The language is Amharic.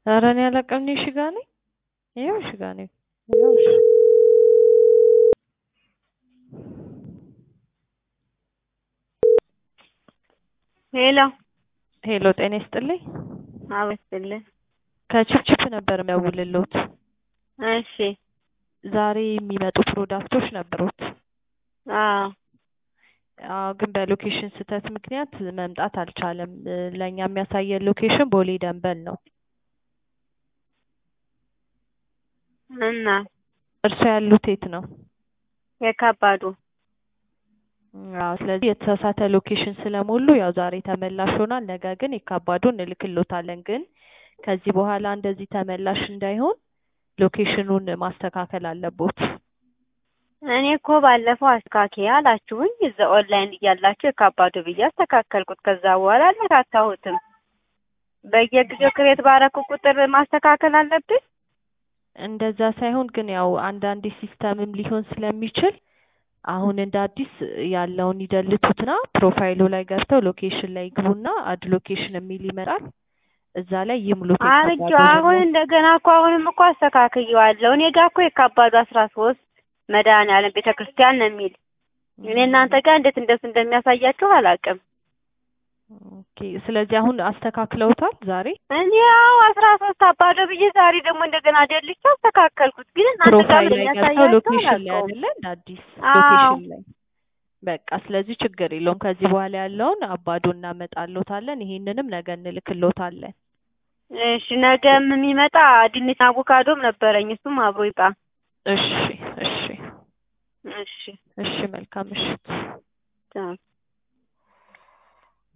ኧረ እኔ አላውቅም። እኔ እሺ ጋ ነኝ። ይኸው እሺ ጋ ነኝ። ይኸው እሺ ሄሎ ሄሎ፣ ጤና ይስጥልኝ። አበስልህ። ከችፕችፕ ነበር የሚያውልሎት። እሺ ዛሬ የሚመጡ ፕሮዳክቶች ነበሩት። አዎ አዎ፣ ግን በሎኬሽን ስህተት ምክንያት መምጣት አልቻለም። እ፣ ለእኛ የሚያሳየን ሎኬሽን ቦሌ ደንበል ነው። እና እርስዎ ያሉት የት ነው? የከባዱ አዎ፣ ስለዚህ የተሳሳተ ሎኬሽን ስለሞሉ ያው ዛሬ ተመላሽ ሆኗል። ነገ ግን የካባዱ እንልክሎታለን። ግን ከዚህ በኋላ እንደዚህ ተመላሽ እንዳይሆን ሎኬሽኑን ማስተካከል አለቦት። እኔ እኮ ባለፈው አስተካኪ አላችሁኝ እዛ ኦንላይን እያላችሁ የካባዱ ብዬ አስተካከልኩት። ከዛ በኋላ አልነካካሁትም። በየጊዜው ክሬት ባረኩ ቁጥር ማስተካከል አለብን። እንደዛ ሳይሆን ግን ያው አንዳንዴ ሲስተምም ሊሆን ስለሚችል አሁን እንደ አዲስ ያለውን ይደልቱትና ፕሮፋይሉ ላይ ገብተው ሎኬሽን ላይ ይግቡና አድ ሎኬሽን የሚል ይመጣል። እዛ ላይ ይሙሉት። አርጆ የካባዱ አሁን ደግሞ እንደገና እኮ አሁንም እኮ አስተካክየዋለሁ። እኔ ጋር እኮ የካባዱ አስራ ሶስት መድኃኔዓለም ቤተ ክርስቲያን ነው የሚል እኔ እናንተ ጋር እንዴት እንደሱ እንደሚያሳያችሁ አላውቅም። ኦኬ። ስለዚህ አሁን አስተካክለውታል ዛሬ እኔ ያው አስራ ሶስት አባዶ ብዬ ዛሬ ደግሞ እንደገና ደልቼ አስተካከልኩት። ግን እናንተ ጋር ፕሮፋይል ምን ላይ ገብተው የሚያሳያችሁ ሎኬሽን ላይ አላውቀውም። አይደለ እንደ አዲስ አዎ ሎኬሽን ላይ በቃ ስለዚህ ችግር የለውም። ከዚህ በኋላ ያለውን አባዶ እናመጣሎታለን። ይሄንንም ነገ እንልክሎታለን። እሺ ነገም የሚመጣ ድንች አቮካዶም ነበረኝ። እሱም አብሮ ይጣ። እሺ እሺ እሺ እሺ መልካም ምሽት። ቻው።